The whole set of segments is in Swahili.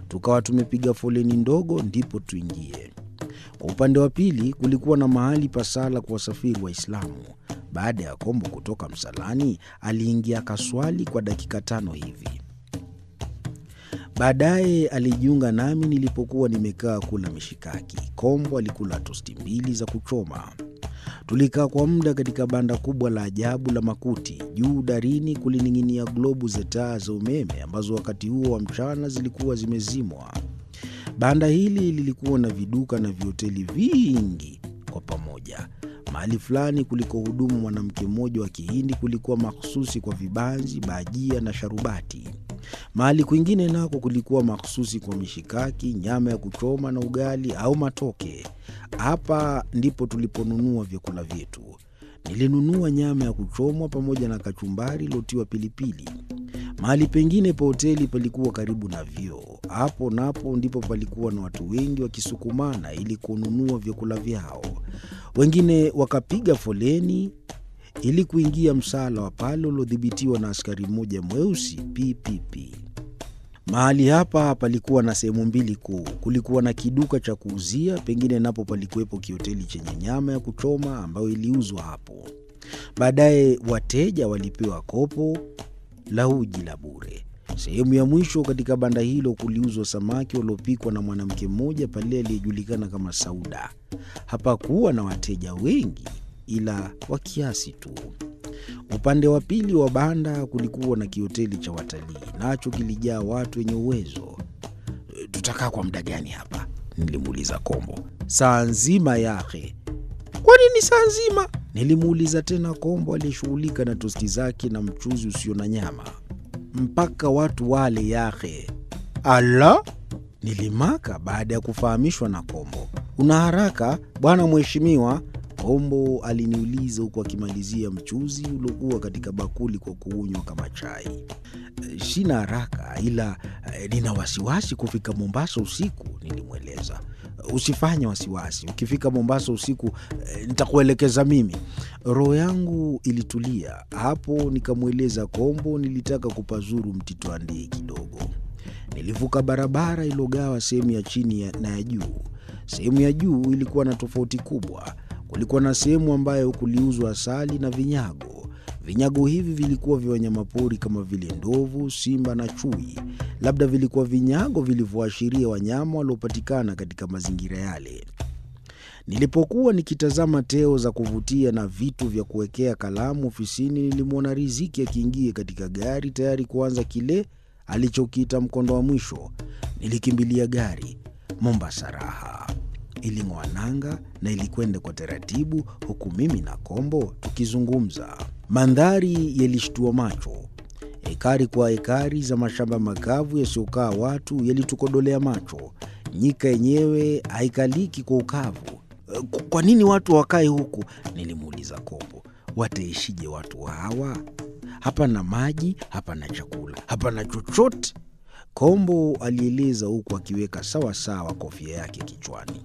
tukawa tumepiga foleni ndogo ndipo tuingie. Kwa upande wa pili kulikuwa na mahali pa sala kwa wasafiri Waislamu. Baada ya Kombo kutoka msalani, aliingia akaswali kwa dakika tano hivi. Baadaye alijiunga nami nilipokuwa nimekaa kula mishikaki. Kombo alikula tosti mbili za kuchoma. Tulikaa kwa muda katika banda kubwa la ajabu la makuti. Juu darini kulining'inia globu za taa za umeme ambazo wakati huo wa mchana zilikuwa zimezimwa. Banda hili lilikuwa na viduka na vihoteli vingi kwa pamoja. Mahali fulani kulikohudumu mwanamke mmoja wa Kihindi kulikuwa makhususi kwa vibanzi, bajia na sharubati. Mahali kwingine nako kulikuwa makhususi kwa mishikaki, nyama ya kuchoma na ugali au matoke. Hapa ndipo tuliponunua vyakula vyetu. Nilinunua nyama ya kuchomwa pamoja na kachumbari iliyotiwa pilipili. Mahali pengine pa hoteli palikuwa karibu na vyoo. Hapo napo ndipo palikuwa na watu wengi wakisukumana ili kununua vyakula vyao. Wengine wakapiga foleni ili kuingia msala wa pale uliodhibitiwa na askari mmoja mweusi PPP. Mahali hapa palikuwa na sehemu mbili kuu. Kulikuwa na kiduka cha kuuzia, pengine napo palikuwepo kihoteli chenye nyama ya kuchoma ambayo iliuzwa hapo. Baadaye wateja walipewa kopo la uji la bure. Sehemu ya mwisho katika banda hilo kuliuzwa samaki waliopikwa na mwanamke mmoja pale aliyejulikana kama Sauda. Hapakuwa na wateja wengi, ila wa kiasi tu. Upande wa pili wa banda kulikuwa na kihoteli cha watalii, nacho kilijaa watu wenye uwezo. Tutakaa kwa muda gani hapa? Nilimuuliza Kombo. Saa nzima yake. Kwa nini saa nzima? Nilimuuliza tena Kombo aliyeshughulika na tosti zake na mchuzi usio na nyama. Mpaka watu wale yake. Ala, nilimaka baada ya kufahamishwa na Kombo. Una haraka bwana mheshimiwa? Kombo aliniuliza huku akimalizia mchuzi uliokuwa katika bakuli kwa kuunywa kama chai. Sina haraka, ila eh, nina wasiwasi kufika Mombasa usiku, nilimweleza. Usifanye wasiwasi, ukifika Mombasa usiku eh, nitakuelekeza mimi. Roho yangu ilitulia hapo, nikamweleza Kombo nilitaka kupazuru Mtito Andei kidogo. Nilivuka barabara iliyogawa sehemu ya chini ya- na ya juu. Sehemu ya juu ilikuwa na tofauti kubwa. Kulikuwa na sehemu ambayo kuliuzwa asali na vinyago. Vinyago hivi vilikuwa vya wanyamapori kama vile ndovu, simba na chui. Labda vilikuwa vinyago vilivyoashiria wanyama waliopatikana katika mazingira yale. Nilipokuwa nikitazama teo za kuvutia na vitu vya kuwekea kalamu ofisini, nilimwona Riziki akiingia katika gari tayari kuanza kile alichokiita mkondo wa mwisho. Nilikimbilia gari. Mombasa raha iling'oa nanga na ilikwenda kwa taratibu, huku mimi na Kombo tukizungumza. Mandhari yalishtua macho. Ekari kwa ekari za mashamba makavu yasiyokaa watu yalitukodolea macho. Nyika yenyewe haikaliki kwa ukavu. "Eh, Kwa nini watu wakae huku? Nilimuuliza Kombo. Wataishije watu hawa? Hapana maji, hapana chakula, hapana chochote. Kombo alieleza huku akiweka sawa sawa kofia yake kichwani.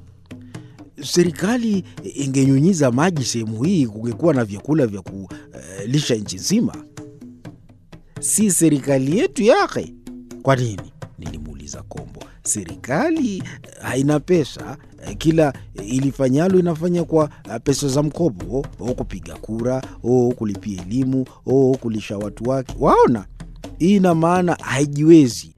Serikali ingenyunyiza maji sehemu hii, kungekuwa na vyakula vya kulisha nchi nzima. Si serikali yetu yake? Kwa nini? Nilimuuliza Kombo. Serikali eh, haina pesa, eh, kila ilifanyalo inafanya kwa eh, pesa za mkopo, o kupiga kura, o kulipia elimu, o kulisha watu wake. Waona, hii ina maana haijiwezi.